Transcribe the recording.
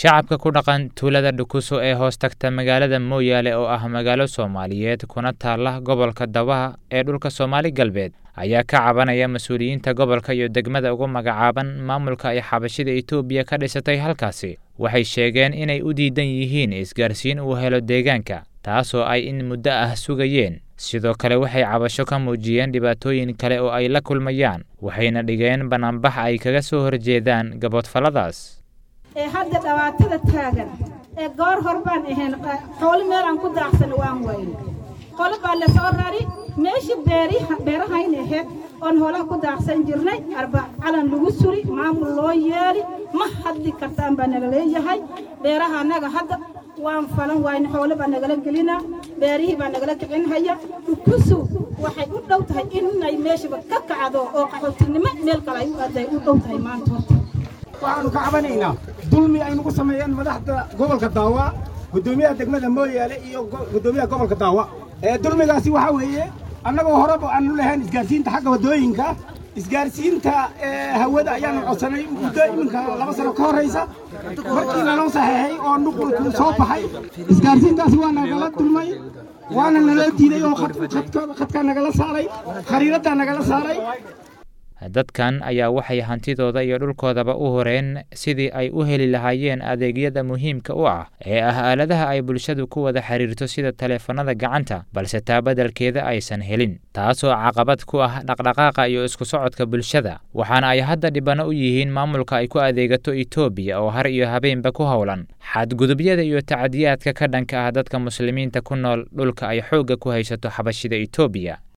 shacabka ku dhaqan tuulada dhukuso ee hoos tagta magaalada mooyaale oo ah magaalo soomaaliyeed kuna taala gobolka dabaha ee dhulka soomaali galbeed ayaa ka cabanaya mas-uuliyiinta gobolka iyo degmada ugu magacaaban maamulka ay xabashida etoobiya ka dhisatay halkaasi waxay sheegeen inay u diidan yihiin isgaarsiin uu helo deegaanka taasoo ay in muddo ah sugayeen sidoo kale waxay cabasho ka muujiyeen dhibaatooyin kale oo ay la kulmayaan waxayna dhigeen banaanbax ay kaga soo horjeedaan gaboodfalladaas ee hadda dhawaatada taagan ee goor hor baan ahayn xoolo meel aan ku daaqsan waan wayne qolo baa la soo rari meeshii beeriha beerahayn ahayd oon hoolaha ku daaqsan jirnay arba calan lagu suri maamul loo yeeli ma hadli kartaan baa nala leeyahay beeraha annaga hadda waan falan wayne xoolo baa nagala gelinaa beerihii baa nagala kicinhaya dhukusu waxay u dhow tahay inay meeshaba ka kacdo oo qaxootinimo meel kale ay u aaday u dhow tahay maanta horta waxaanu ka cabanaynaa dulmi ay nagu sameeyeen madaxda gobolka daawa guddoomiyaha degmada mooyaale iyo guddoomiyaha gobolka daawa ee dulmigaasi waxaa weeye annagoo horeba aanu lahayn isgaarsiinta xagga waddooyinka isgaarsiinta hawada ayaanu codsanay muddo iminka laba sano ka horraysa markii naloo saxeexay oo nuqulku soo baxay isgaarsiintaasi waa nagala dulmay waana nala diiday oo khadkaa nagala saaray khariiraddaa nagala saaray dadkan ayaa waxay hantidooda iyo dhulkoodaba u horeen sidii ay u heli lahaayeen adeegyada muhiimka u ah ee ah aaladaha ay bulshadu ku wada xiriirto sida taleefanada gacanta balse taa beddelkeeda aysan helin taasoo caqabad ku ah dhaqdhaqaaqa iyo isku socodka bulshada waxaana ay hadda dhibano u yihiin maamulka ay ku adeegato etoobiya oo har iyo habeenba ku howlan xadgudubyada iyo tacadiyaadka ka dhanka ah dadka muslimiinta ku nool dhulka ay xoogga ku haysato xabashida etoobiya